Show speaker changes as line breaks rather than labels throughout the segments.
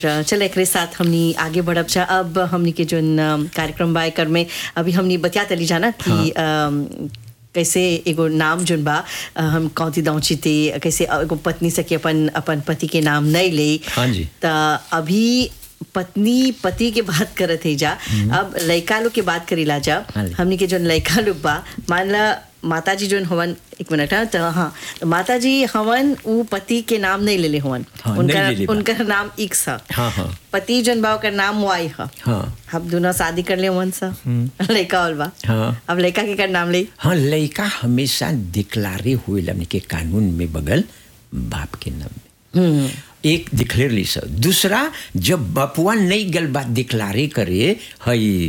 चल एकरे साथ हमनी आगे बढ़ब जा अब हमनी के जोन अम, कार्यक्रम बा एकर में अभी हमनी बतिया तली जाना कि अम, कैसे एगो नाम जोन बा अ, हम कौती दौची थे कैसे एगो पत्नी सके अपन अपन पति के नाम नहीं ले
हाँ जी।
त अभी पत्नी पति के बात करत है जा अब लड़का लोग के बात करीला जा
हाँ जी।
हमनी के जोन लड़का लोग बा मान ला माता जी जोन हवन एक मिनट हाँ तो हाँ तो माता जी हवन उ पति के नाम नहीं लेले हवन
हाँ, नहीं
उनका
लेले बा।
उनका नाम इक्स है
हाँ हाँ
पति जोन बा ओकर नाम वाई है
हाँ
हम दोनों शादी कर ले वन सा लड़का और बा
हाँ।
अब लड़का के कर नाम ले
हाँ लड़का हमेशा डिक्लारे हुए हमने के कानून में बगल बाप के नाम में
हम्म
एक डिक्लेयर ली सर दूसरा जब बपुआ नहीं गल बात डिक्लारे करे हई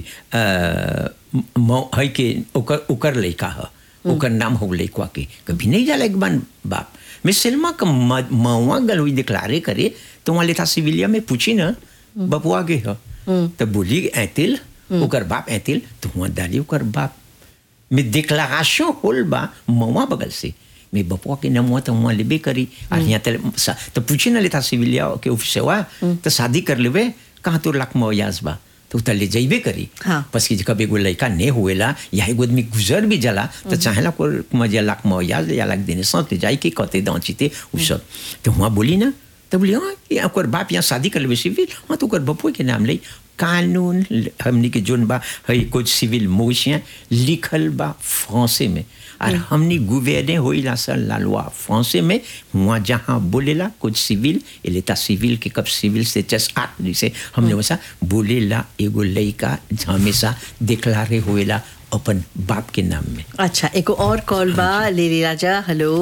अ, म- हई के ओकर ओकर लड़का ह ओकर नाम हो लड़का के कभी नहीं जाला एक बार बाप मैं सिनेमा का म- मवा गल हुई डिक्लारे करे तो वहाँ लेता सिविलिया में पूछी ना बपुआ के ह तो बोली ऐतिल ओकर बाप ऐतिल तो वहाँ डाली ओकर बाप में डिक्लारेशन होल बा मवा बगल से मैं बपुआ के नाम हुआ तो वहाँ लेबे करी और यहाँ तले सा- तो पूछे ना लेता सिविलिया के ऑफिस हुआ तो शादी कर लेबे कहाँ तो लाख मयाज बा तो उतर ले जाइबे करी
हाँ।
बस कि कभी एगो लड़का नहीं हुएला या एगो आदमी गुजर भी जाला तो चाहेला को मजा लाख मयाज या लाख देने साथ ले जाए के कते दांचीते उ सब तो वहाँ बोली ना तो बोली हाँ ये ओकर बाप यहाँ शादी कर लेबे सिविल हाँ तो ओकर बपुआ के नाम ले कानून हमनी के जोन बा है कुछ सिविल मोशियाँ लिखल बा फ्रांसे में और हमनी गुवेने होइला सर लालवा फ्रांसे में वहाँ जहाँ बोलेला कुछ सिविल एलेता सिविल के कब सिविल से चस आठ जैसे हमने वैसा बोलेला एगो लड़का हमेशा डिक्लारे होएला अपन बाप के नाम में
अच्छा एक और कॉल बा ले ले राजा हेलो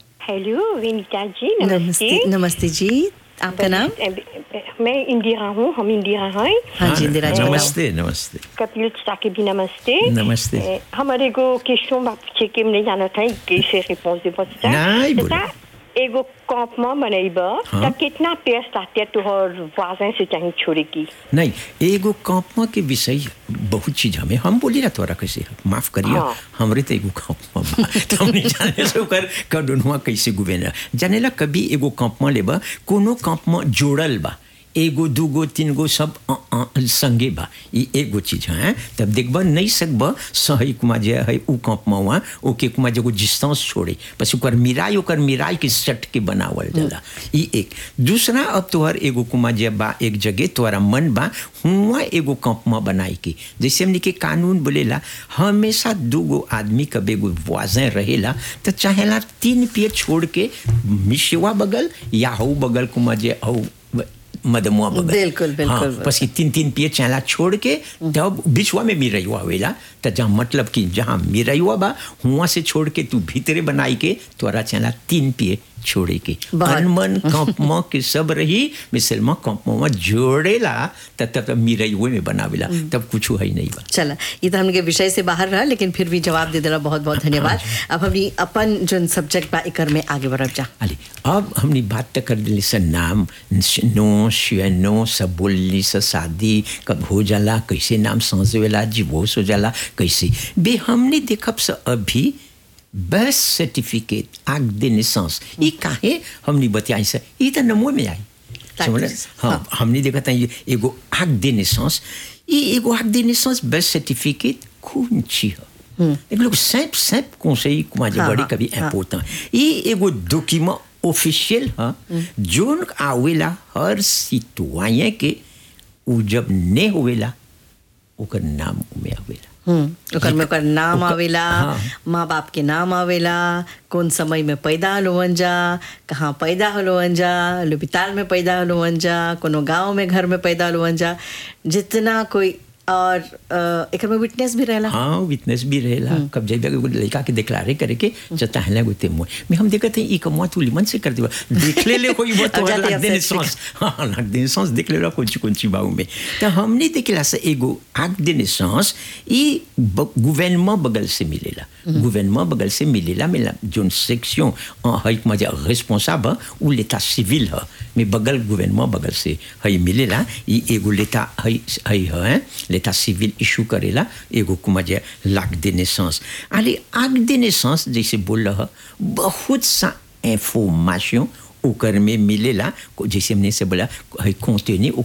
हेलो विनीता जी
नमस्ते
नमस्ते
नमस्ते जी आपका नाम
मैं इंदिरा हूँ हम इंदिरा हैं
हाँ जी इंदिरा जी बताओ।
नमस्ते नमस्ते
कपिल के भी नमस्ते
नमस्ते।
Eh, हमारे को क्वेश्चन बाप छे के हमने जाना था कैसे रिपोर्ट दे सकता
नहीं, बोलो।
एगो कैंपमेंट बनाइबा
हाँ।
त कितना पेड़ साथे तोहर वाजन से चाहे छोड़े की
नहीं एगो कॉपमा के विषय बहुत चीज हमें हम बोली ना तोरा कैसे माफ करिए
हाँ।
हमरे तो एगो कॉपमा बा तो हमने जाने से ओकर कडुनवा कैसे गुवेना जानेला कभी एगो कॉपमा लेबा कोनो कॉपमा जोड़ल बा एगो दूगो तीन गो सब अ, अ, संगे बा ई एगो चीज है तब देखबा नहीं सकबा सही कुमा जे है उ कॉपमा हुआ ओके कुमा जे डिस्टेंस छोड़े बस ओकर मिराई ओकर मिराई के सट के बनावल जाला ई एक दूसरा अब तोहर एगो कुमा जे बा एक जगह तोहरा मन बा हुआ एगो कंपमा बनाई के जैसे हमने के कानून बोलेला हमेशा दूगो आदमी कब एगो वाजन रहेला तो चाहेला तीन पेड़ छोड़ के मिशवा बगल या हऊ बगल कुमा जे हऊ मदमुआ बगल
बिल्कुल, बिल्कुल,
हाँ,
बिल्कुल।
बस कि तीन तीन पिए चाला छोड़ के तब बिचवा में मिरयुआ हुएला तो जहाँ मतलब कि जहाँ मिरयुआ बा हुआ से छोड़ के तू भीतरे बनाई के तोरा चाला तीन पिए छोड़े के
बहुत।
अनमन कंपमा के सब रही मिसलमा कंपमा जोड़ेला तब तब तब मिरयुए में बनावेला तब कुछ है नहीं बा
चला ये तो हमने विषय से बाहर रहा लेकिन फिर भी जवाब दे देला बहुत बहुत धन्यवाद अब हमनी अपन जोन सब्जेक्ट बा एकर में आगे बढ़ब जा
अली अब हमने बात तक कर दिली सर नाम नो शियनो सब बोलली सर शादी कब हो जाला कैसे नाम समझेला जीवोस हो जाला कैसे बे हमने देखब सर अभी बर्थ सर्टिफिकेट आग दे निसांस ये काहे हमने बताई सर ये तो नमो में आई
ताकि-
समझ हाँ
हाँ।
हमने देखा था ये एगो आग दे निसांस ये एगो आग दे निसांस बर्थ सर्टिफिकेट खून छी है एक लोग सैप सैप conseil comment dire
हाँ,
बड़ी
हाँ,
कभी
हाँ।
important ये एगो डॉक्यूमेंट ऑफिशियल है जोन आवेला हर सिटवाyen के उ जब ने होवेला ओकर नाम में आवेला
हम्म ओकर में ओकर नाम
ओकर-
आवेला
हाँ।
माँ बाप के नाम आवेला कौन समय में पैदा होलोवन जा कहाँ पैदा होलोवन जा लुबिताल में पैदा होलोवन जा कोनो गांव में घर में पैदा होलोवन जा जितना कोई और अ, एकर में विटनेस भी रहेला
हाँ विटनेस भी रहेला कब जब एगो लड़का के डिक्लारे करे के जता है लगो ते मोय मैं हम देखते हैं ई कमवा तू लिमन से कर देबा देख ले ले कोई वो तो
अब जाते
लग देने
हैं
सांस हाँ लग देने सांस देख ले ला कुछ कुछ बाऊ में तो हमने देखला से एगो आग देने सांस ई गवर्नमेंट बगल से मिलेला गवर्नमेंट बगल से मिलेला मिला जोन सेक्शन है मजा रिस्पांसिबल उ लेता सिविल है में बगल गवर्नमेंट बगल से है मिलेला ई एगो लेता है है है लेता सिविल इशू करेला एगो कुमजे लाख दे नेसेंस अरे आग दे नेसेंस जैसे बोल रहा बहुत सा इंफॉर्मेशन ओकर में मिलेला जैसे हमने से बोला है कंटेनी